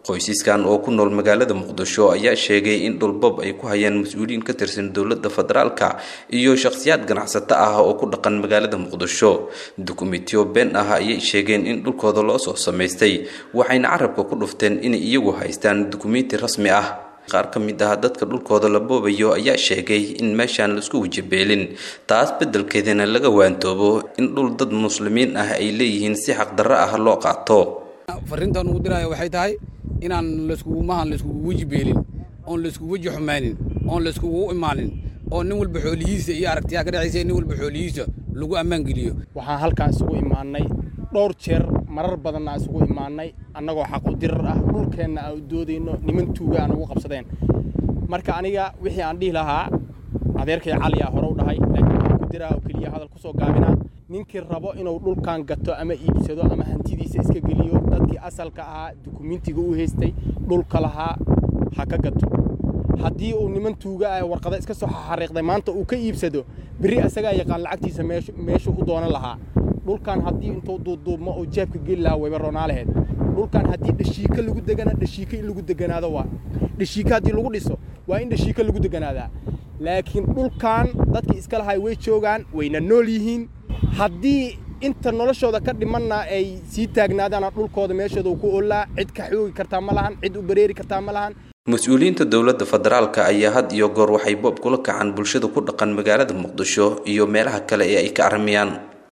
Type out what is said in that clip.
qoysaskan oo ku nool magaalada muqdisho ayaa sheegay in dhulbab ay ku hayaan mas-uuliyiin ka tirsan dowladda federaalka iyo shakhsiyaad ganacsato ah oo ku dhaqan magaalada muqdisho dukumentiyo been ah ayay sheegeen in dhulkooda loo soo samaystay waxayna carabka ku dhufteen inay iyagu haystaan dukumenti rasmi ah qaar ka mid ah dadka dhulkooda la boobayo ayaa sheegay in meeshaan laisku wajabeelin taas beddelkeedana laga waantoobo in dhul dad muslimiin ah ay leeyihiin si xaqdarro ah loo qaato fariintan ugu diraya waxay tahay inaan laiskugumahan laiskugu weji beelin oon laiskugu weji xumaanin oon laiskugu imaanin oo nin walba xoolihiisa iyo aragtiyaa ka dhexaysa nin walba xoolihiisa lagu ammaan geliyo waxaan halkaan isugu imaannay dhowr jeer marar badanna isugu imaannay annagoo xaq u dirar ah dhulkeenna aan u doodayno niman tuuga aan ugu qabsadeen marka aniga wixii aan dhihi lahaa adeerkay caliyaa hore u dhahay laakiin waxaan ku diraa oo keliya hadal ku soo gaabinaa ninkii rabo inuu dhulkan gato ama iibsado ama hantidiisa iska geliyo dadkii asalka ahaa dukumentiga u haystay dhulka lahaa ha ka gato haddii uu niman tuuga ah warqada iska soo xariiqday maanta uu ka iibsado berri asagaa yaqaan lacagtiisa meeshuu u doonan lahaa dhulkan haddii intuu duuduubmo oo jeebka geli lahaa wayba roonaalaheed dhulkan haddii dhashiika lagu degana dhashiika in lagu deganaado waa dhashiika haddii lagu dhiso waa in dhashiika lagu deganaadaa laakiin dhulkan dadkii iska lahay way joogaan wayna nool yihiin haddii inta noloshooda ka dhimanna ay sii taagnaadaana dhulkooda meeshooda uu ku oolaa cid ka xoogi kartaa ma lahan cid u bareeri kartaa ma lahan mas-uuliyiinta dowladda federaalka ayaa had iyo goor waxay boob kula kacaan bulshada ku dhaqan magaalada muqdisho iyo meelaha kale ee ay ka armiyaan